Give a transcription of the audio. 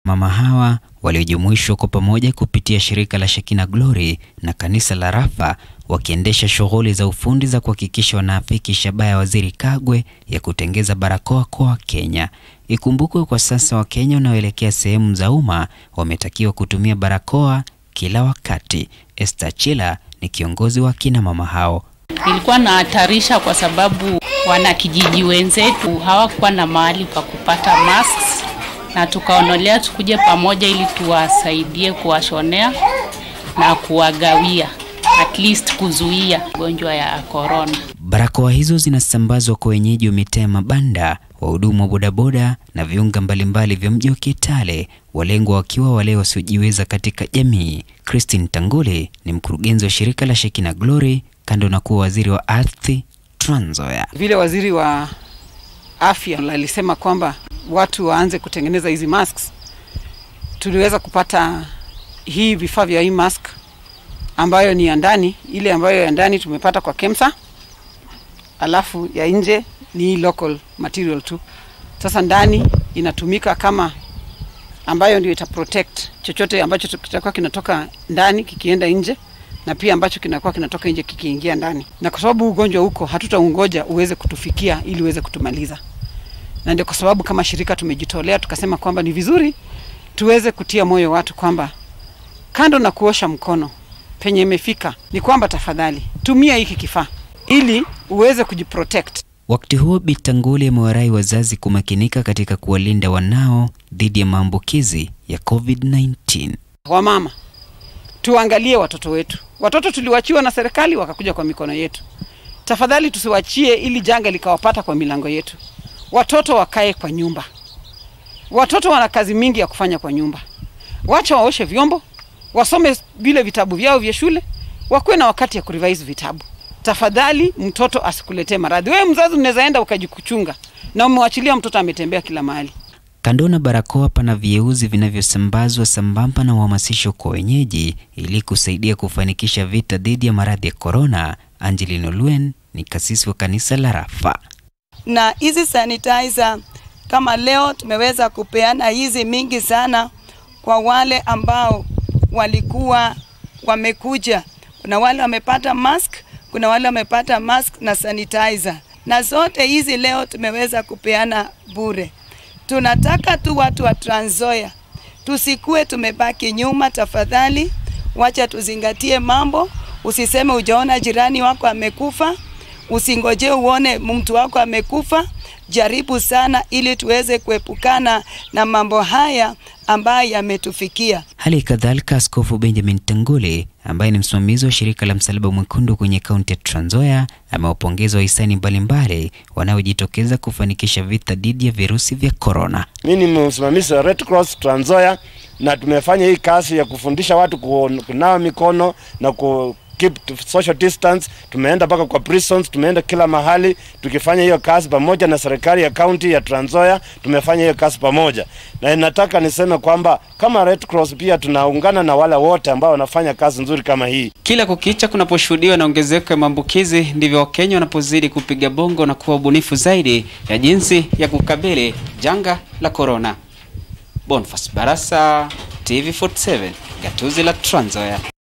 Mama hawa waliojumuishwa kwa pamoja kupitia shirika la Shekina Glory na kanisa la Rafa wakiendesha shughuli za ufundi za kuhakikisha wanaafiki shabaha ya Waziri Kagwe ya kutengeza barakoa kwa Wakenya. Ikumbukwe kwa sasa Wakenya wanaoelekea sehemu za umma wametakiwa kutumia barakoa kila wakati. Esther Chila ni kiongozi wa kina mama hao. Nilikuwa nahatarisha kwa sababu wanakijiji wenzetu hawakuwa na mahali pa kupata masks, na tukaonelea tukuje pamoja ili tuwasaidie kuwashonea na kuwagawia at least kuzuia ugonjwa ya corona. Barakoa hizo zinasambazwa kwa wenyeji wa mitaa ya mabanda, wahudumu wa bodaboda na viunga mbalimbali vya mji wa Kitale, walengwa wakiwa wale wasiojiweza katika jamii. Christine Tangule ni mkurugenzi wa shirika la Shekina Glory, kando na kuwa waziri wa ardhi Trans Nzoia. Vile waziri wa afya alisema kwamba watu waanze kutengeneza hizi masks, tuliweza kupata hii vifaa vya hii mask ambayo ni ya ndani. Ile ambayo ya ndani tumepata kwa KEMSA, alafu ya nje ni hii local material tu. Sasa ndani inatumika kama ambayo ndio ita protect chochote ambacho kitakuwa kinatoka ndani kikienda nje na pia ambacho kinakuwa kinatoka nje kikiingia ndani. Na kwa sababu ugonjwa huko, hatutaungoja uweze kutufikia ili uweze kutumaliza, na ndio kwa sababu kama shirika tumejitolea tukasema kwamba ni vizuri tuweze kutia moyo watu kwamba kando na kuosha mkono penye imefika ni kwamba tafadhali tumia hiki kifaa ili uweze kujiprotect. Wakati huo Bitanguli amewarai wazazi kumakinika katika kuwalinda wanao dhidi ya maambukizi ya COVID-19. Wamama, tuangalie watoto wetu. Watoto tuliwachiwa na serikali wakakuja kwa mikono yetu. Tafadhali tusiwachie ili janga likawapata kwa milango yetu. Watoto wakae kwa nyumba. Watoto wana kazi mingi ya kufanya kwa nyumba. Wacha waoshe vyombo, wasome vile vitabu vyao vya shule, wakuwe na wakati ya kurevise vitabu. Tafadhali mtoto asikuletee maradhi. Wewe mzazi unaweza enda ukajikuchunga na umewachilia mtoto ametembea kila mahali. Kando na barakoa, pana vieuzi vinavyosambazwa sambamba na uhamasisho kwa wenyeji ili kusaidia kufanikisha vita dhidi ya maradhi ya korona. Angeline Olwen ni kasisi wa kanisa la Rafa. Na hizi sanitizer kama leo tumeweza kupeana hizi mingi sana kwa wale ambao walikuwa wamekuja. Kuna wale wamepata mask, kuna wale wamepata mask na sanitizer, na zote hizi leo tumeweza kupeana bure. Tunataka tu watu wa Trans Nzoia tusikue tumebaki nyuma. Tafadhali wacha tuzingatie mambo. Usiseme ujaona jirani wako amekufa, usingoje uone mtu wako amekufa. Jaribu sana ili tuweze kuepukana na mambo haya ambayo yametufikia. Hali kadhalika, Askofu Benjamin Tangule ambaye ni msimamizi wa shirika la Msalaba Mwekundu kwenye kaunti ya Trans Nzoia amewapongeza wahisani mbalimbali wanaojitokeza kufanikisha vita dhidi ya virusi vya korona. Mimi ni msimamizi wa Red Cross Trans Nzoia na tumefanya hii kazi ya kufundisha watu kunawa mikono na ku keep social distance. Tumeenda mpaka kwa prisons, tumeenda kila mahali tukifanya hiyo kazi pamoja na serikali ya kaunti ya Trans Nzoia. Tumefanya hiyo kazi pamoja, na nataka niseme kwamba kama Red Cross pia tunaungana na wale wote ambao wanafanya kazi nzuri kama hii. Kila kukicha kunaposhuhudiwa na ongezeko ya maambukizi, ndivyo Wakenya wanapozidi kupiga bongo na kuwa ubunifu zaidi ya jinsi ya kukabili janga la korona. Boniface Barasa, TV47, gatuzi la Trans Nzoia.